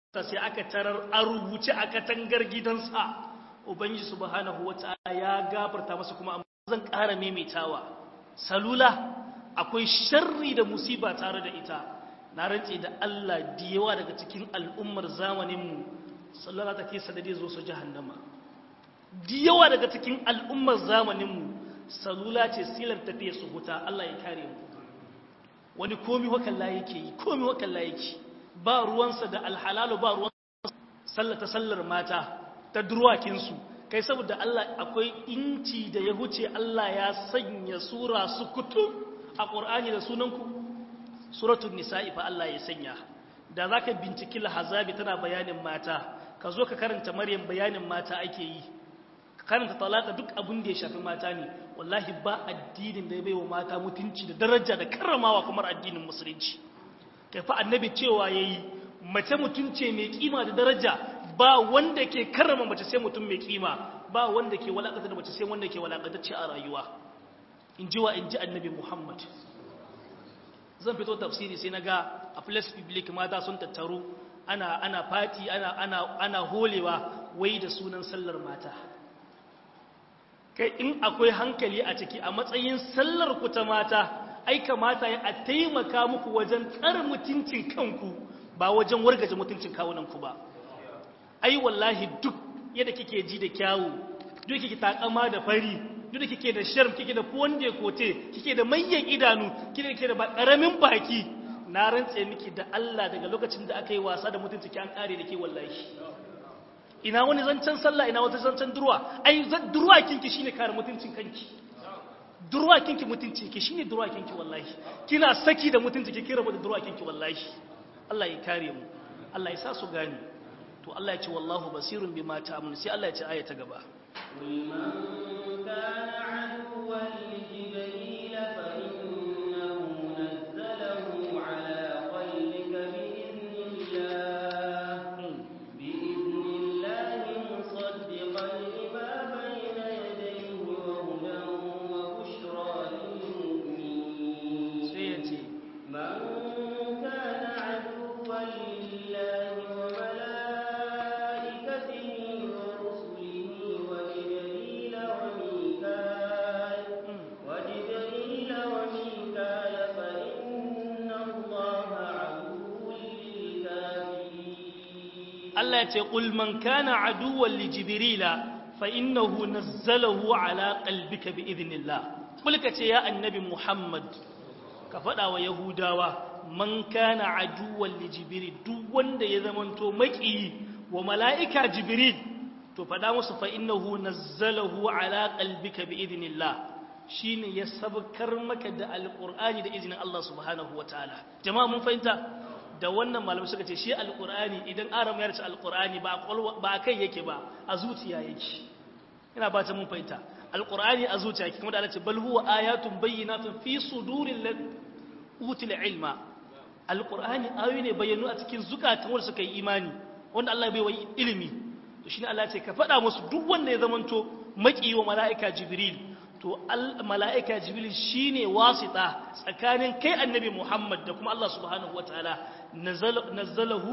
sai aka tarar a rubuce a katangar gidansa ubangiji subhanahu wata'ala ya gafarta masa kuma amma zan ƙara maimaitawa salula akwai sharri da musiba tare da ita na rantse da Allah da yawa daga cikin al'ummar zamaninmu sallallahu ta ke sadade zo su jahannama da yawa daga cikin al'ummar zamaninmu salula ce silar tafiya su huta Allah ya kare mu wani komi wakalla yake yi komi wakalla yake ba ruwansa da alhalalu ba ruwansa sallata sallar mata ta durwakinsu kai saboda Allah akwai inci da ya huce Allah ya sanya sura su kutum a ƙur'ani da sunanku suratul nisa'i fa Allah ya sanya da zaka binciki lahazabi tana bayanin mata ka zo ka karanta maryam bayanin mata ake yi ka karanta talaka duk abin da ya shafi mata ne wallahi ba addinin da ya baiwa mata mutunci da daraja da karramawa kamar addinin musulunci kai fa annabi cewa yayi mace mutunce mai kima da daraja ba wanda ke karrama mace sai mutum mai kima ba wanda ke walakata da mace sai wanda ke walakatacce a rayuwa in ji wa in ji annabi muhammad zan fito tafsiri sai na ga a place public mata sun tattaru ana ana fati ana ana ana holewa wai da sunan sallar mata kai in akwai hankali a ciki a matsayin sallar ku ta mata ai kamata ya a taimaka muku wajen tsare mutuncin kanku ba wajen wargaje mutuncin kawunanku ba ai wallahi duk yadda kike ji da kyawu duk kike takama da fari duk kike da sharm kike da fonde kote kike da manyan idanu kike da ba karamin baki na rantse miki da Allah daga lokacin da aka yi wasa da mutunci ki an kare da ke wallahi ina wani zancen sallah ina wata zancen durwa ai durwa kinki shine kare mutuncin kanki durwa kinki mutunci ki shine durwa kinki wallahi kina saki da mutunci ki kira da durwa kinki wallahi Allah ya kare mu Allah ya sa su gani to Allah ya ce wallahu basirun bima ta'malun sai Allah ya ce aya ta gaba قل من كان عدوا لجبريل فإنه نزله على قلبك بإذن الله بإذن الله مصدقا لما بين يديه وهدى وبشرى للمؤمنين sai ya ce من كان عدوا لله وملائكته ورسله وجبريل وميكال وجبريل وميكال فإن الله عدو للكافرين Allah ya ce qul man kana aduwwan li jibrila fa innahu nazzalahu ala qalbika bi idhnillah kul ka ce ya annabi Muhammad ka faɗa wa yahudawa man kana aduwwan li jibril duk wanda ya zamanto maki wa mala'ika jibril to faɗa musu fa innahu nazzalahu ala qalbika bi idhnillah shine ya sabkar maka da alqur'ani da izinin Allah subhanahu wataala jama'a mun fahimta da wannan malamai suka ce shi alkur'ani idan aram ya race alkur'ani ba a kai yake ba a zuciya yake ina ba ta mun fahimta alkur'ani a zuciya yake kuma da Allah ce bal huwa ayatun bayyinatun fi suduril lad util ilma alkur'ani ayoyi ne bayyanu a cikin zukatan wanda suka yi imani wanda Allah ya bai wa ilimi to shine Allah ya ce ka faɗa musu duk wanda ya zamanto maki wa mala'ika jibril to mala'ika jibril shine wasita tsakanin kai annabi Muhammad da kuma Allah subhanahu wataala nazzalahu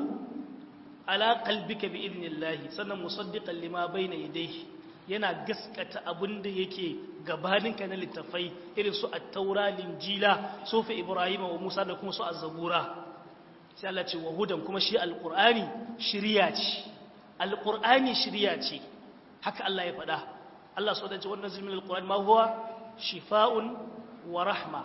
ala qalbika bi idnillahi sannan musaddiqan lima bayna yadayhi yana gaskata abinda yake gabaninka na littafai irin su at-taura linjila sufi ibrahim wa musa da kuma su az-zabura sai Allah ce wa hudan kuma shi alqur'ani shiriya ce alqur'ani shiriya ce haka Allah ya faɗa Allah so da ce wannan zilmin alqur'ani ma huwa shifa'un wa rahma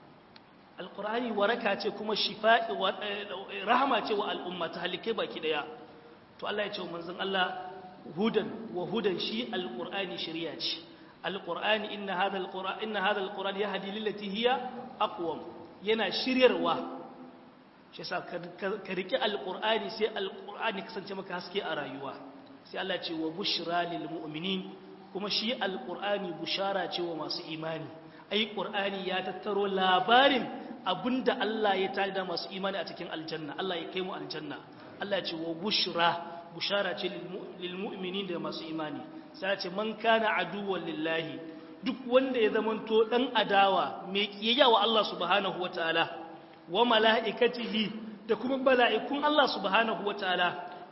alqur'ani waraka ce kuma shifa'i wa rahma ce wa al'umma ta halike baki daya to Allah ya ce wa manzon Allah hudan wa hudan shi alqur'ani shari'a ce alqur'ani inna hadha alqur'an inna hadha alqur'an yahdi lillati hiya aqwam yana shiryarwa shi yasa ka riki alqur'ani sai alqur'ani kasance maka haske a rayuwa sai Allah ya ce wa bushra lil mu'minin kuma shi alqur'ani bushara ce wa masu imani ai qur'ani ya tattaro labarin abinda Allah ya tada masu imani a cikin aljanna Allah ya kai mu aljanna Allah ya ce wa bushra bushara ce lil mu'minin da masu imani sai ya ce man kana aduwwan lillahi duk wanda ya zamanto dan adawa mai kiyayya wa Allah subhanahu wataala wa mala'ikatihi da kuma mala'ikun Allah subhanahu wataala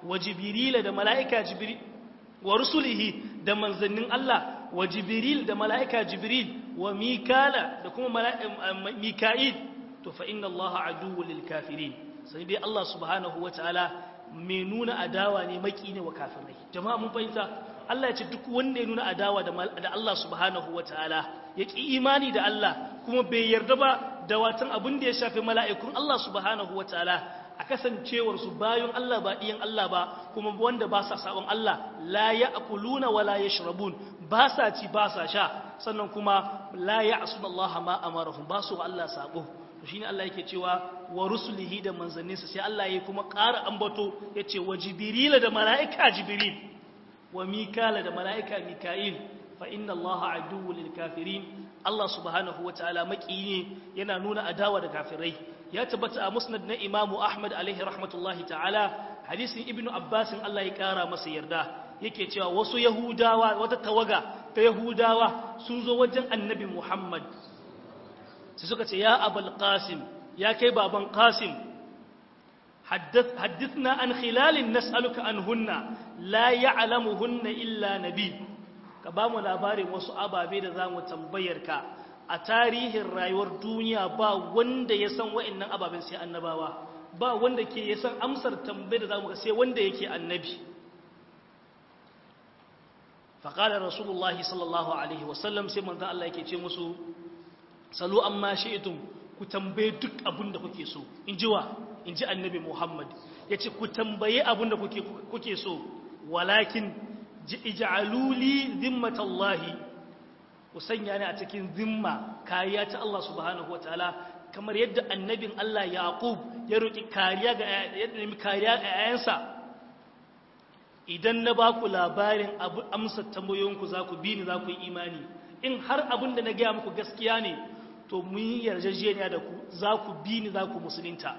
wa jibrila da mala'ika jibril wa rusulihi da manzannin Allah wa jibril da mala'ika jibril wa mikala da kuma mika'il to fa inna Allah aduwwul lil kafirin sai dai Allah subhanahu wataala mai nuna adawa ne maki ne wa kafirai jama'a mun fahimta Allah ya ce duk wanda ya nuna adawa da Allah subhanahu wataala ya ki imani da Allah kuma bai yarda ba da watan abin da ya shafi mala'ikun Allah subhanahu wataala a kasancewar su bayan Allah ba ɗiyan Allah ba kuma wanda ba sa sabon Allah la ya'kuluna wala yashrabun ba sa ci ba sa sha sannan kuma la ya'suna Allah ma amarahum ba su Allah sabo to shine Allah yake cewa wa rusulihi da manzanninsa sai Allah ya kuma ƙara ambato yace wa jibril da mala'ika jibril wa mikala da mala'ika mika'il fa inna Allah aduwwul lil kafirin Allah subhanahu wataala maki ne yana nuna adawa da kafirai ya tabbata a musnad na Imam Ahmad alaihi rahmatullahi ta'ala hadisin Ibn Abbas Allah ya kara masa yarda yake cewa wasu Yahudawa wata tawaga ta Yahudawa sun zo wajen Annabi Muhammad sai suka ce ya abul qasim ya kai baban qasim حدثنا عن خلال نسألك عنهن لا يعلمهن إلا نبي كبام labarin wasu ababe da zamu tambayar ka a tarihin rayuwar duniya ba wanda ya san wa'annan ababen sai annabawa ba wanda ke ya san amsar tambayar da zamu ga sai wanda yake annabi faqala rasulullahi sallallahu alaihi wasallam sai manzon Allah yake ce musu salu amma shi'tum ku tambaye duk abin da kuke so in ji wa in ji annabi Muhammad ya ce ku tambaye abin da kuke so walakin ija'aluli zimmatallahi ku sanya ni a cikin zimma kariya ta Allah subhanahu wa ta'ala kamar yadda annabin Allah Yaqub ya roki kariya ga yadda nemi kariya ga ayansa idan na ba ku labarin abu amsa tambayoyinku za ku bi ni za ku yi imani in har abin da na gaya muku gaskiya ne to mun yi yarjejeniya da ku za ku bi ni za ku musulunta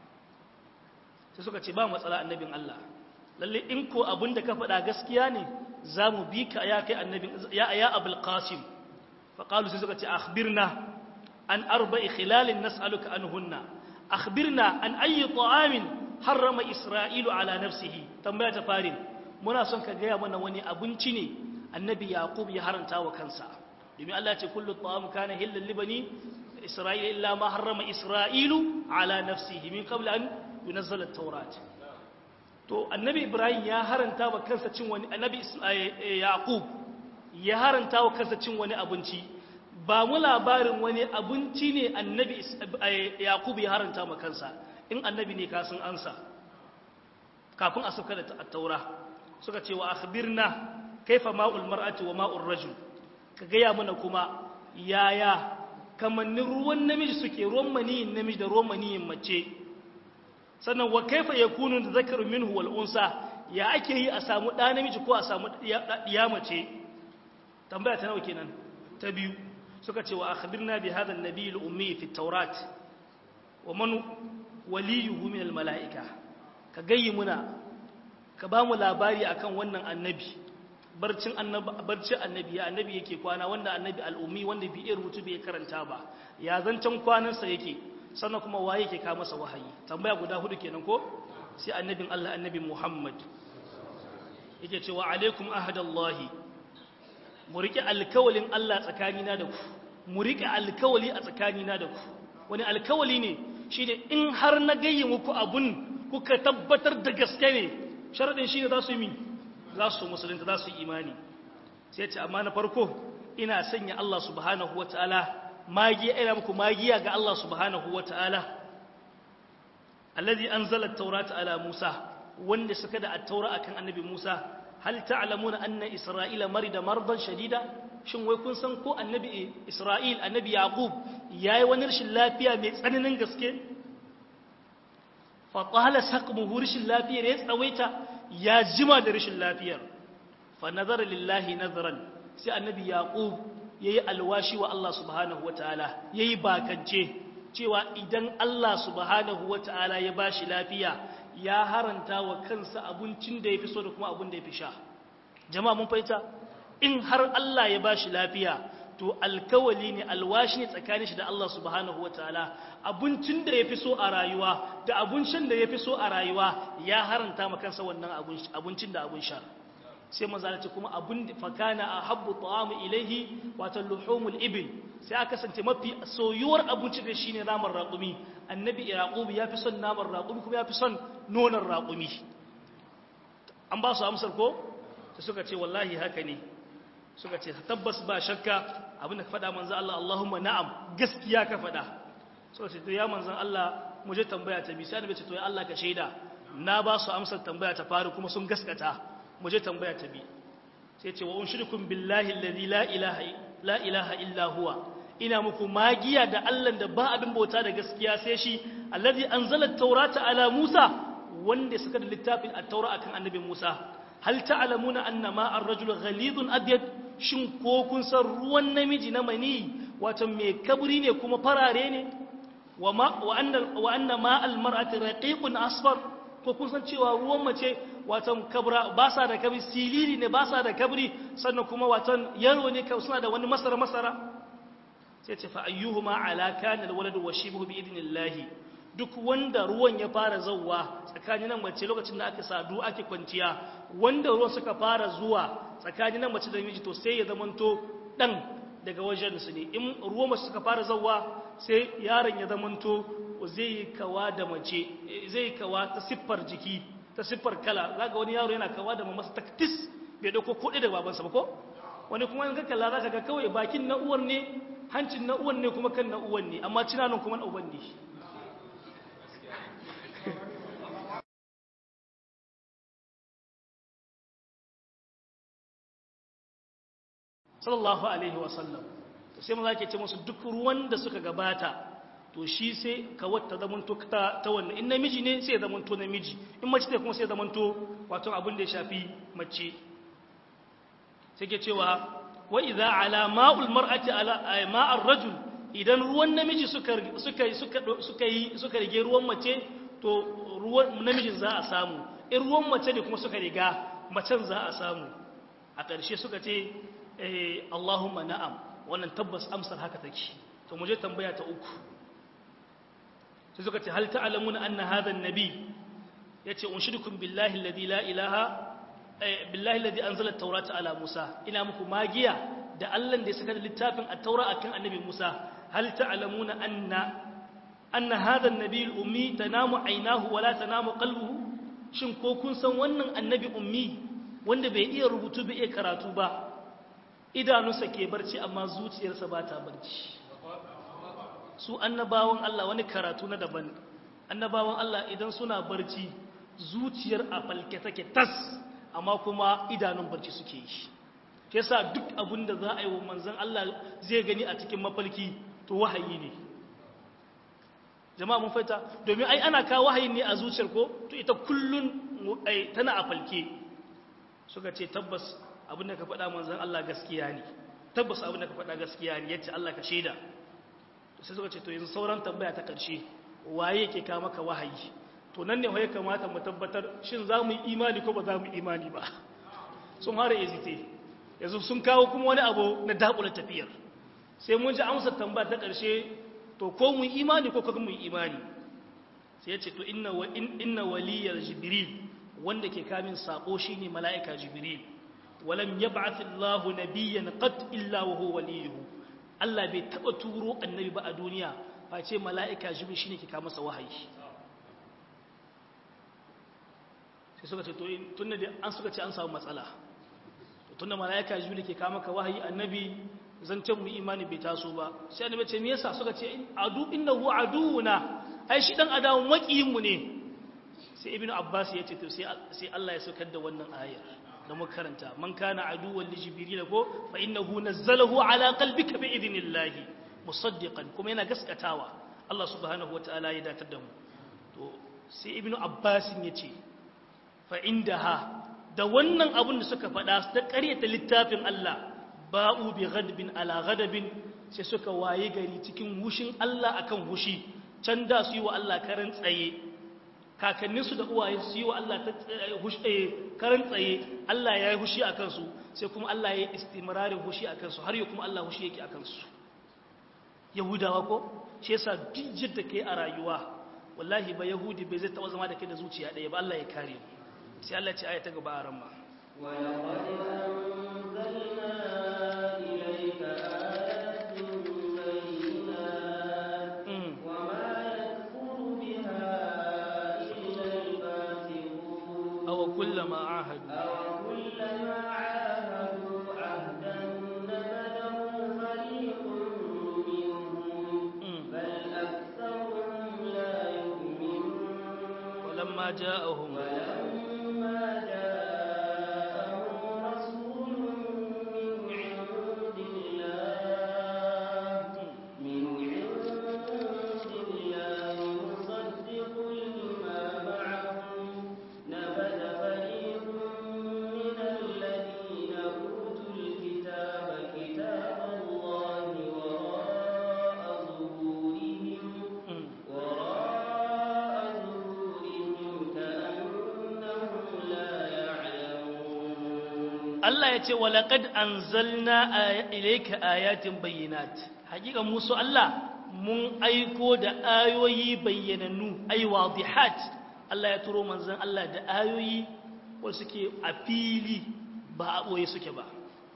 sai suka ce ba matsala annabin Allah lalle in ko abin da ka faɗa gaskiya ne za mu bi ka ya kai annabin ya ya abul qasim fa qalu sai suka ce akhbirna an arba'i khilalin nas'aluka anhunna akhbirna an ayyi ta'amin harrama isra'ilu ala nafsihi tambaya ta farin muna son ka gaya mana wani abinci ne annabi yaqub ya haranta wa kansa domin Allah ya ce kullu ta'am kana hillal libani isra'ila illa ma harrama isra'ilu ala nafsihi min qabl an yunzala at-taurat to annabi ibrahim ya haranta wa kansa cin wani annabi yaqub ya haranta wa kansa cin wani abinci ba mu labarin wani abinci ne annabi yaqub ya haranta wa kansa in annabi ne ka sun ansa kafin a sauka da at-taura suka ce wa akhbirna kaifa ma'ul mar'ati wa ma'ur rajul ka gaya mana kuma yaya kamannin ruwan namiji suke ruwan maniyin namiji da ruwan maniyin mace sannan wa kaifa yakunu da zakaru minhu wal unsa ya ake yi a samu ɗa namiji ko a samu ɗiya mace tambaya ta nawa kenan ta biyu suka ce wa akhbirna bi hadha an-nabiy al-ummi fi at-taurat wa man waliyuhu min al-mala'ika ka gayyi muna ka ba mu labari akan wannan annabi barcin annabi barcin annabi ya annabi yake kwana wanda annabi al'ummi wanda bi rubutu bai karanta ba ya zancan kwanansa yake sannan kuma waye yake ka masa wahayi tambaya guda hudu kenan ko sai annabin Allah annabi Muhammad yake cewa alaikum ahadallahi mu rike alkawalin Allah tsakanina da ku mu rike alkawali a tsakanina da ku wani alkawali ne shine in har na gayyi muku abun kuka tabbatar da gaske ne sharadin shine za su yi za su musulunta za su yi imani sai ce amma na farko ina sanya Allah subhanahu wataala magiya ina muku magiya ga Allah subhanahu wataala allazi anzala at-taurata ala Musa wanda suka da at-taura akan annabi Musa hal ta'lamuna anna isra'ila marida mardan shadida shin wai kun san ko annabi Isra'il annabi Yaqub yayi wani rashin lafiya mai tsananin gaske fa qala saqmuhu rashin lafiyar ya tsawaita ya jima da rashin lafiyar fa nazara lillahi nazaran sai annabi Yaqub yayi alwashi wa Allah subhanahu wataala yayi bakance cewa idan Allah subhanahu wataala ya bashi lafiya ya haranta wa kansa abincin da yafi so da kuma abin da yafi sha jama'a mun fahimta in har Allah ya bashi lafiya to alkawali ne alwashi ne tsakanin shi da Allah subhanahu wataala abincin da yafi so a rayuwa da abincin da yafi so a rayuwa ya haranta ma kansa wannan abincin da abun sha sai manzo ce kuma abun fakana ahabbu ta'amu ilaihi wato luhumul ibil sai aka kasance mafi soyuwar abinci da shine naman raƙumi annabi yaqub ya fi son naman raƙumi kuma ya fi son nonon raƙumi an ba su amsar ko sai suka ce wallahi haka ne suka ce tabbas ba shakka abinda ka faɗa manzo Allah Allahumma na'am gaskiya ka faɗa suka ce to ya manzo Allah mu je tambaya ta bi sai annabi ce to ya Allah ka shaida na ba su amsar tambaya ta faru kuma sun gaskata mu je tambaya ta bi sai ce wa unshirkum billahi alladhi la ilaha la ilaha illa huwa ina muku magiya da Allah da ba abin bauta da gaskiya sai shi alladhi anzala at-taurata ala Musa wanda suka da littafin at-taura akan annabi Musa hal ta'lamuna anna ma ar-rajulu ghalidun abyad shin ko kun san ruwan namiji na mani wato mai kabri ne kuma farare ne wa ma wa anna wa anna ma al-mar'ati raqiqun asfar ko kun san cewa ruwan mace watan kabra ba sa da kabri silili ne ba sa da kabri sannan kuma watan yaro ne ka suna da wani masara masara sai ce fa ayyuhuma ala kana alwalad wa shibhu bi idnillahi duk wanda ruwan ya fara zawwa tsakanin nan mace lokacin da aka sadu ake kwanciya wanda ruwan suka fara zuwa tsakanin nan mace da miji to sai ya zamanto dan daga wajen su ne in ruwan mace suka fara zawwa sai yaron ya zamanto zai yi kawa da mace zai yi kawa ta siffar jiki ta siffar kala zaga wani yaro yana kawa da mamasa taktis bai dauko kuɗi da babansa ba ko wani kuma in ka kalla zaka ga kawai bakin na uwar ne hancin na uwan ne kuma kan na uwan ne amma cinanon kuma na uban ne sallallahu alaihi wasallam to sai maza ke ce musu duk ruwan da suka gabata to shi sai kawar ta zamanto ta wannan in namiji ne sai ya zamanto namiji in mace ne kuma sai ya zamanto wato abin da ya shafi mace sai ke cewa wa idza ala ma'ul mar'ati ala ma'ar rajul idan ruwan namiji suka suka suka suka yi suka rige ruwan mace to ruwan namijin za a samu in ruwan mace ne kuma suka riga macen za a samu a ƙarshe suka ce eh Allahumma na'am wannan tabbas amsar haka take to mu je tambaya ta uku sai suka ce hal ta'lamuna anna hadha an-nabi yace unshidukum billahi alladhi la ilaha billahi alladhi anzala at-taurata ala Musa ina muku magiya da Allah da ya saka littafin at-taura akan annabi Musa hal ta'lamuna anna anna hadha an-nabi al-ummi tanamu aynahu wa la tanamu qalbuhu shin ko kun san wannan annabi ummi wanda bai iya rubutu bai iya karatu ba idanunsa ke barci amma zuciyarsa ba ta barci su annabawan Allah wani karatu na daban annabawan Allah idan suna barci zuciyar a falke take tas amma kuma idanun barci suke yi ke sa duk abin da za a yi wa manzan Allah zai gani a cikin mafalki to wahayi ne jama'a mun faita domin ai ana kawo wahayi ne a zuciyar ko to ita kullun tana a falke suka ce tabbas abin da ka faɗa manzan Allah gaskiya ne tabbas abin da ka faɗa gaskiya ne yace Allah ka shaida sai suka ce to yanzu sauran tambaya ta ƙarshe waye ke kawo maka wahayi to nan ne ya kamata mu tabbatar shin za mu yi imani ko ba za mu yi imani ba sun fara ezite yanzu sun kawo kuma wani abu na dakula tafiyar sai mun ji amsar tambaya ta ƙarshe to ko mu yi imani ko kuma mu yi imani sai ya ce to inna wa inna waliyar jibril wanda ke kamin sako shine mala'ika jibril walam yab'ath Allahu nabiyyan qat illa wa huwa waliyuhu Allah bai taba turo annabi ba a duniya face mala'ika jibril shine ke kawo masa wahayi sai suka ce to tunda da an suka ce an samu matsala tunda mala'ika jibril ke kawo maka wahayi annabi zancen mu imani bai taso ba sai annabi ce me yasa suka ce adu innahu aduuna ai shi dan adawan makiyin mu ne sai ibnu abbas ya ce to sai sai Allah ya saukar da wannan ayar da muka karanta man kana aduwwan li jibril ko fa innahu nazzalahu ala qalbika bi idnillahi musaddiqan kuma yana gaskatawa Allah subhanahu wataala ya datar da mu to sai ibnu abbas ya ce fa indaha da wannan abun da suka faɗa ta ƙaryata littafin Allah ba'u bi ghadbin ala ghadabin sai suka waye gari cikin hushin Allah akan hushi can da su yi wa Allah karan tsaye kakanninsu da uwaye su yi wa Allah ta karan tsaye Allah ya yi hushi a kansu sai kuma Allah ya yi istimrarin hushi a kansu har yi kuma Allah hushi yake a kansu yahudawa ko shi yasa duk yadda kai a rayuwa wallahi ba yahudi bai zai taba zama da kai da zuciya ɗaya ba Allah ya kare mu sai Allah ya ce aya ta gaba a ramma أو كلما عاهدوا أو كلما عاهدوا عهدا نبذه فريق منهم بل أكثرهم لا يؤمنون ولما جاءهم ولما جاءهم رسول من عند الله من عند الله مصدق لما معهم نبذ فريق من الذين أوتوا الكتاب كتاب الله وراء ظهورهم وراء ظهورهم كأنهم لا يعلمون Allah ya ce walaƙad an zalna ilaika ayatin bayyanat hakika musu Allah mun aiko da ayoyi bayyanannu ai wadihat Allah ya turo manzon Allah da ayoyi wanda suke a fili ba a ɓoye suke ba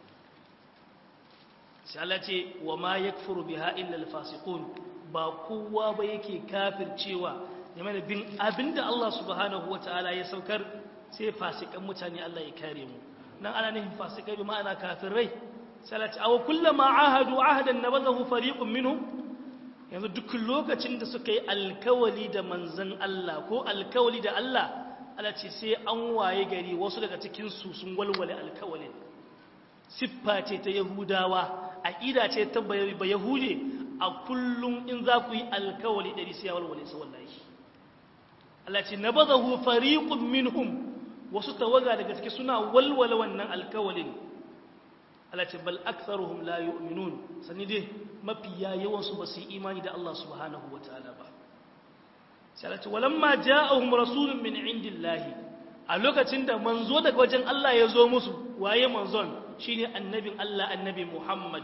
sai Allah ce wa ma yakfuru biha illa alfasiqun ba kowa ba yake kafircewa game da bin abinda Allah subhanahu wataala ya saukar sai fasikan mutane Allah ya kare mu nan ana nufin fasikai bi ma'ana kafirai salati aw kullama ahadu ahadan nabadahu fariqun minhum yanzu duk lokacin da suka yi alkawali da manzon Allah ko alkawali da Allah Allah ce sai an waye gari wasu daga cikin su sun walwale alkawalin siffa ce ta yahudawa aqida ce ta ba yahude a kullum in za ku yi alkawali dari sai ya walwale sa wallahi Allah ce nabadahu fariqun minhum wasu tawaga daga ciki suna walwala wannan alkawalin Allah ce bal aktharuhum la yu'minun sani dai mafiya yawan su basu yi imani da Allah subhanahu wataala ba sai Allah ce walamma ja'ahum rasulun min indillahi a lokacin da manzo daga wajen Allah ya zo musu waye manzon shine annabin Allah annabi Muhammad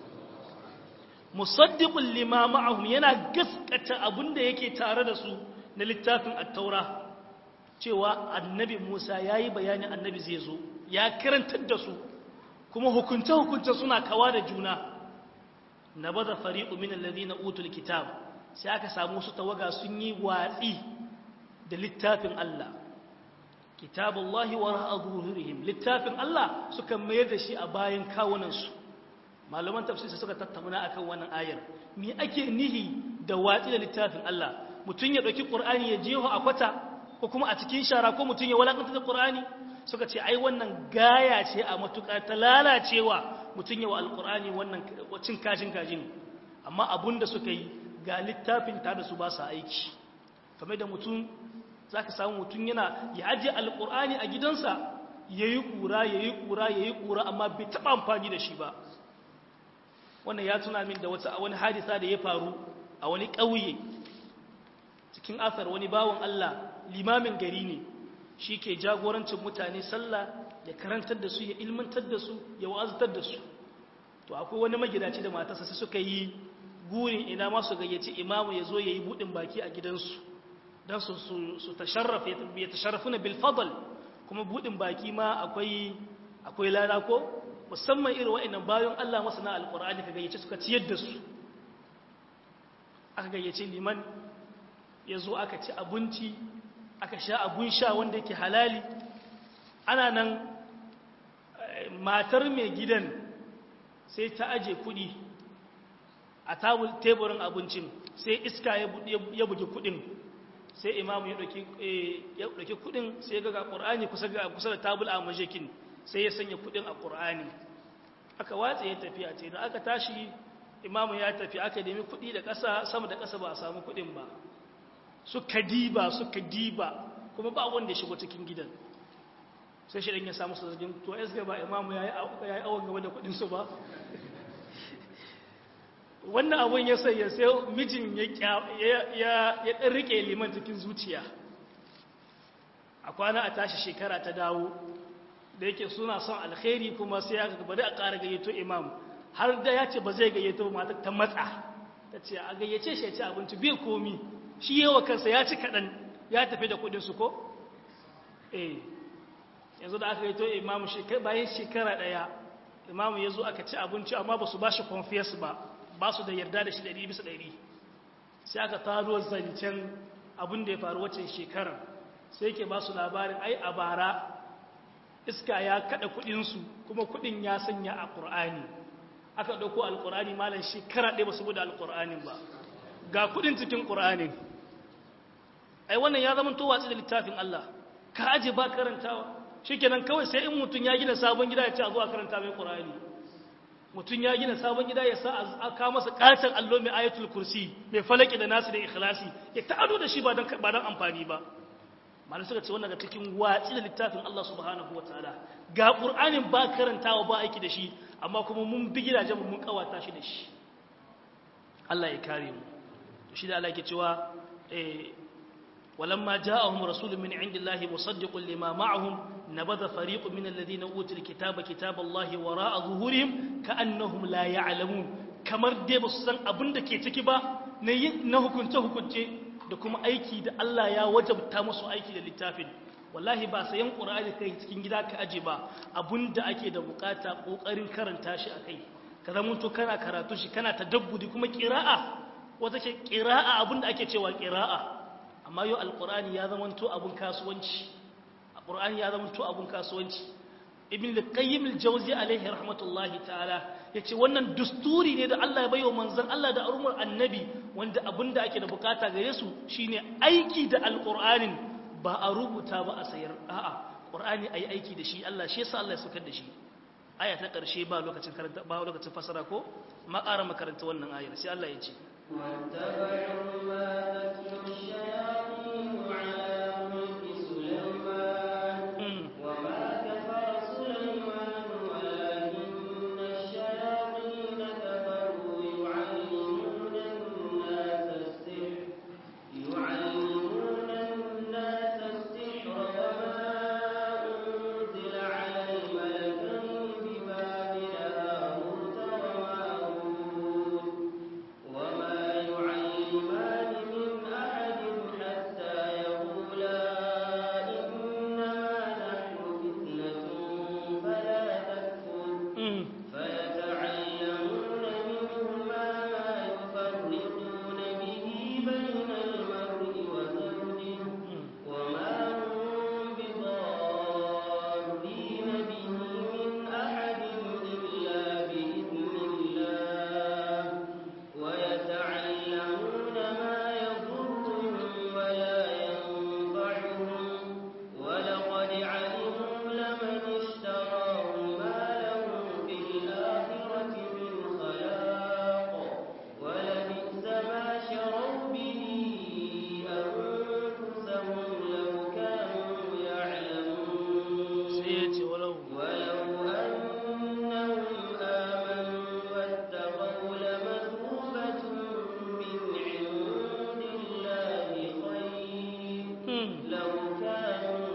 musaddiqul lima ma'ahum yana gaskata abinda yake tare da su na littafin at-taura cewa annabi Musa ya yi bayanin annabi zai zo ya karantar da su kuma hukunce-hukunce suna kawa da juna na baza fari'u min alladhina utul kitab sai aka samu su tawaga sun yi watsi da littafin Allah kitabullahi wa ra'adhurihim littafin Allah suka mayar da shi a bayan kawunan su malaman tafsir suka tattauna akan wannan ayar me ake nihi da watsi da littafin Allah mutun ya dauki qur'ani ya jeho a kwata ko kuma a cikin shara ko mutum ya walakanta da Qur'ani suka ce ai wannan gaya ce a matuƙa ta lalacewa mutum ya wa alƙur'ani wannan cin kashin kajin amma abun da suka yi ga littafin ta da su ba sa aiki kamar da mutum za ka samu mutum yana ya ajiye alƙur'ani a gidansa ya yi ƙura ya yi ƙura ya yi ƙura amma bai taɓa amfani da shi ba wannan ya tuna min da wata wani hadisa da ya faru a wani ƙauye cikin asar wani bawan Allah limamin gari ne shi ke jagorancin mutane sallah ya karantar da su ya ilmantar da su ya wa'azatar da su to akwai wani magidaci da matarsa sai suka yi gurin ina ma su gayyaci imamu ya zo ya yi buɗin baki a gidansu don su su tasharrafa ya tasharrafu na bilfadal kuma buɗin baki ma akwai akwai lada ko musamman irin wa'annan bayan Allah masana alƙur'ani ka gayyace suka ciyar da su aka gayyace liman ya zo aka ci abinci aka sha abun sha wanda yake halali ana nan matar mai gidan sai ta aje kudi a tabul teburin abincin sai iska ya bugi kudin sai imamu ya ɗauki kudin sai ga ƙur'ani kusa da tabul a majikin sai ya sanya kudin a ƙur'ani aka watsa ya tafi a ce da aka tashi imamu ya tafi aka nemi kudi da ƙasa sama da ƙasa ba a samu kudin ba suka diba suka diba kuma ba wanda ya shigo cikin gidan sai shi ya samu su zagin to ya ba imamu ya yi awon gaba da kudinsu ba wannan abun ya sai ya sai mijin ya ɗan rike liman cikin zuciya a kwana a tashi shekara ta dawo da yake suna son alkhairi kuma sai aka bari a ƙara gayyato imam har da ya ce ba zai gayyato mata ta matsa ta ce a gayyace shi ya ci abinci bai komi shi yawa kansa ya ci kaɗan ya tafi da kuɗinsu ko eh yanzu da aka gayyato imam bayan shekara ɗaya imam ya zo aka ci abinci amma ba su ba shi confess ba ba su da yarda da shi ɗari bisa ɗari sai aka taro zancen abin da ya faru wacce shekarar sai ke ba su labarin ai a bara iska ya kada kudinsu kuma kudin ya sanya a ƙur'ani aka ɗauko alƙur'ani malam shekara ɗaya ba su buɗe alƙur'anin ba ga kudin cikin ƙur'anin ai wannan ya zama to watsi da littafin Allah ka aje ba karantawa shikenan kawai sai in mutum ya gina sabon gida ya ce a zo a karanta mai ƙur'ani mutum ya gina sabon gida ya sa a kawo masa ƙaton allo mai ayatul kursi mai falaki da nasu da ikhlasi ya ta'ado da shi ba don amfani ba malu suka ce wannan ga cikin watsi da littafin Allah subhanahu wa ta'ala ga ƙur'anin ba karantawa ba aiki da shi amma kuma mun bi gidajen mun kawata shi da shi Allah ya kare mu shi da Allah ke cewa ولما جاءهم رسول من عند الله مصدق لما معهم نبذ فريق من الذين أوتوا الكتاب كتاب الله وراء ظهورهم كأنهم لا يعلمون kamar dai ba su san abin da ke ciki ba na na hukunce hukunce da kuma aiki da Allah ya wajabta musu aiki da littafin wallahi ba sayan qur'ani kai cikin gida ka aje ba abin da ake da bukata kokarin karanta shi akai ka zama to kana karatu shi kana tadabbudi kuma qira'a wata ce qira'a abin da ake cewa qira'a amma yau alkur'ani ya zamanto abun kasuwanci alkur'ani ya zamanto abun kasuwanci ibn al-qayyim al-jawzi alaihi rahmatullahi ta'ala yace wannan dusturi ne da Allah ya bayo manzon Allah da arumar annabi wanda abinda ake da bukata gare su shine aiki da alkur'anin ba a rubuta ba a sayar a'a qur'ani ayi aiki da shi Allah shi yasa Allah ya saukar da shi aya ta karshe ba lokacin karanta ba lokacin fasara ko ma ƙara makaranta wannan ayar sai Allah ya ce واتبعوا ما تتلو الشياطين على ملك سليمان وما كفر سليمان ولكن الشياطين كفروا يعلمون الناس السحر يعلمون الناس السحر وما أنزل على الملكين ببابل هاروت وماروت وما يعلمان من أحد حتى يقولا إنما نحن فتنة فلا تكفر فيتعلمون منهما ما يفرقون به بين المرء وزوجه وما هم بضارين به من أحد إلا بإذن الله ويتعلمون ما يضرهم ولا ينفعهم ولقد علموا لمن اشتراه ما له في الآخرة من خلاق ولبئس ما شروا به أنفسهم لو كانوا يعلمون sai ya ce walau ولو أنهم آمنوا واتقوا لمثوبة من عند الله خير لو كانوا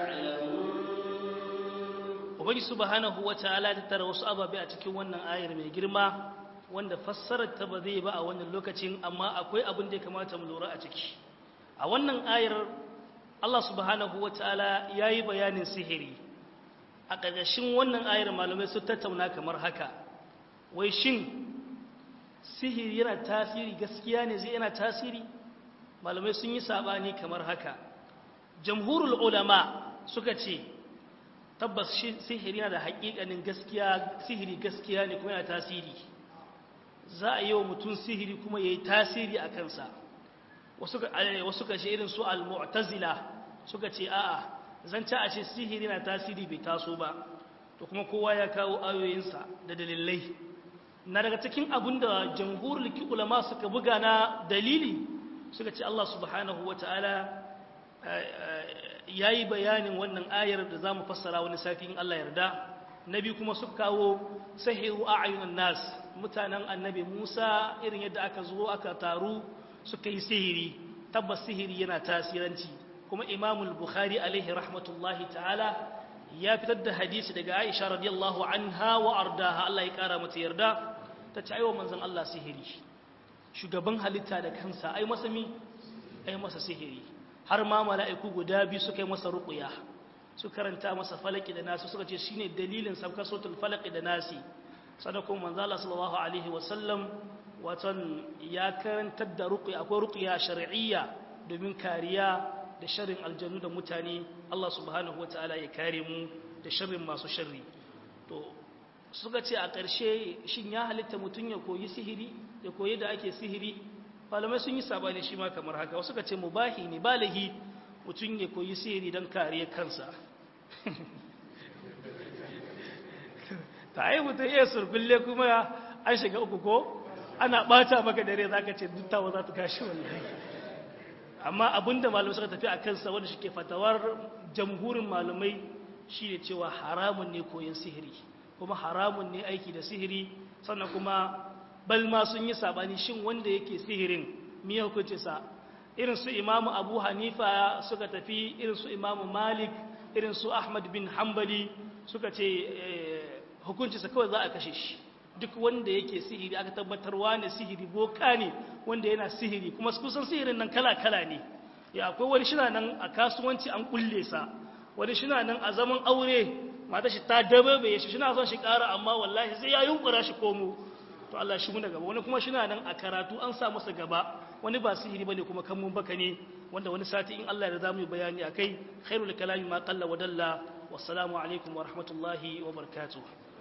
يعلمون ubangi subhanahu wataala ta tara wasu ababe a cikin wannan ayar mai girma wanda fassarar ta ba zai ba a wannan lokacin amma akwai abin da ya kamata mu lura a ciki a wannan ayar Allah subhanahu wataala yayi bayanin sihiri a ƙarƙashin wannan ayar malamai sun tattauna kamar haka wai shin sihiri yana tasiri gaskiya ne zai yana tasiri malamai sun yi sabani kamar haka jamhurul ulama suka ce tabbas shi sihiri yana da haƙiƙanin gaskiya sihiri gaskiya ne kuma yana tasiri za a yi wa mutum sihiri kuma ya yi tasiri a kansa wasu kashe irin su al-mu'tazila suka ce a'a zan ci a ce sihiri na tasiri bai taso ba to kuma kowa ya kawo ayoyinsa da dalilai na daga cikin abin da jamhurul ulama suka buga na dalili suka ce Allah subhanahu wa ta'ala ya yi bayanin wannan ayar da za mu fassara wani sati in Allah yarda na biyu kuma suka kawo sahihu a ayyunan nas mutanen annabi musa irin yadda aka zo aka taru suka yi sihiri tabbas sihiri yana tasiranci kuma imamul bukhari alaihi rahmatullahi ta'ala ya fitar da hadisi daga aisha radiyallahu anha wa ardaha Allah ya kara mata yarda ta ci aiwa manzon Allah sihiri shugaban halitta da kansa ai masa mi ai masa sihiri har ma mala'iku guda biyu suka yi masa ruqya su karanta masa falaki da nasi suka ce shine dalilin sabkar suratul falaki da nasi sadakun manzo Allah sallallahu alaihi wasallam watan ya karantar da ruqya akwai ruqya shar'iyya domin kariya da sharrin aljanu da mutane Allah subhanahu wataala ya kare mu da sharrin masu sharri to suka ce a ƙarshe shin ya halitta mutum ya koyi sihiri ya koyi da ake sihiri malamai sun yi sabani shi ma kamar haka wasu suka ce mubahi ne balahi mutum ya koyi sihiri don kariya kansa ta yi mutum iya surkulle kuma an shiga uku ko ana ɓata maka dare za ka ce duttawa za ta kashi wallahi amma abinda malamai suka tafi a kansa wanda shi ke fatawar jamhurin malamai shi ne cewa haramun ne koyon sihiri kuma haramun ne aiki da sihiri sannan kuma balma sun yi sabani shin wanda yake sihirin miya hukunci sa irin su imamu abu hanifa suka tafi irin su imamu malik irin su ahmad bin hambali suka ce hukuncinsa kawai za a kashe shi duk wanda yake sihiri aka tabbatarwa ne sihiri boka ne wanda yana sihiri kuma kusan sihirin nan kala-kala ne ya akwai wani shina nan a kasuwanci an kulle sa wani shina nan a zaman aure mata shi ta dababe shi shina son shi kara amma wallahi sai ya yunkura shi komo to Allah shi muna gaba wani kuma shina nan a karatu an sa masa gaba wani ba sihiri bane kuma kan mun baka ne wanda wani sati in Allah ya zamu yi bayani akai khairul kalami ma qalla wa dalla wassalamu alaikum wa rahmatullahi wa barakatuh